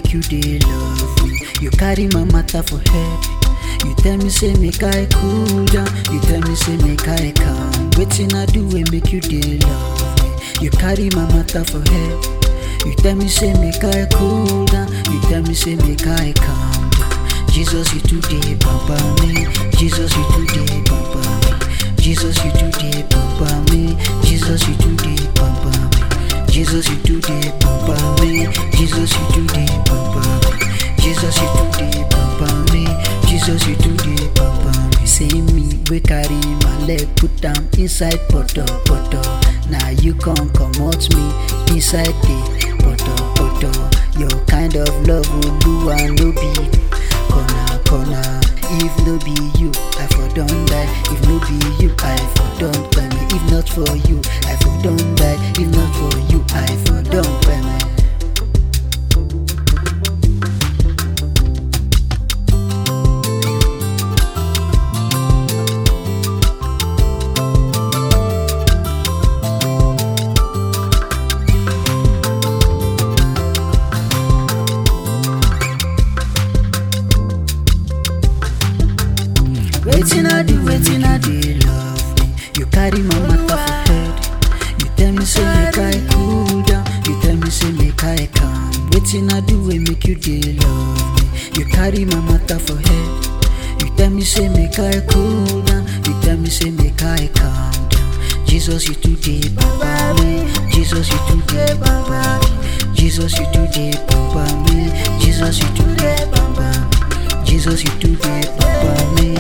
make you dey love me. You carry my matter for head. You tell me say make I cool down. You tell me say make I calm. Wetin I do wey make you dey love me. You carry my matter for head. You tell me say make I cool down. You tell me say make I calm down. Jesus you today papa me. Jesus you today papa me. Jesus you today papa me. Jesus you today papa me. Jesus you today papa me. Jesus you today papa me. Jesus you today papa me. Jesus you today papa me. Say me we carry my leg put am inside poto poto. Now you come comot me inside the poto poto. Your kind of love Oluwa no be corner corner. If no be you, I for don die. If no be you, I for don cry me. If not for you, I for don die. If not for you, I for don cry me. Wetin I do, wetin I dey love me. You carry my matter for head. You tell me say make I cool down. You tell me say make I calm. Wetin I do wey make you dey love me. You carry my matter for head. You tell me say make I cool down. You tell me say make I calm down. Jesus you today papa me. Jesus you today papa me. Jesus you today papa me. Jesus you today papa me. Jesus you today papa me.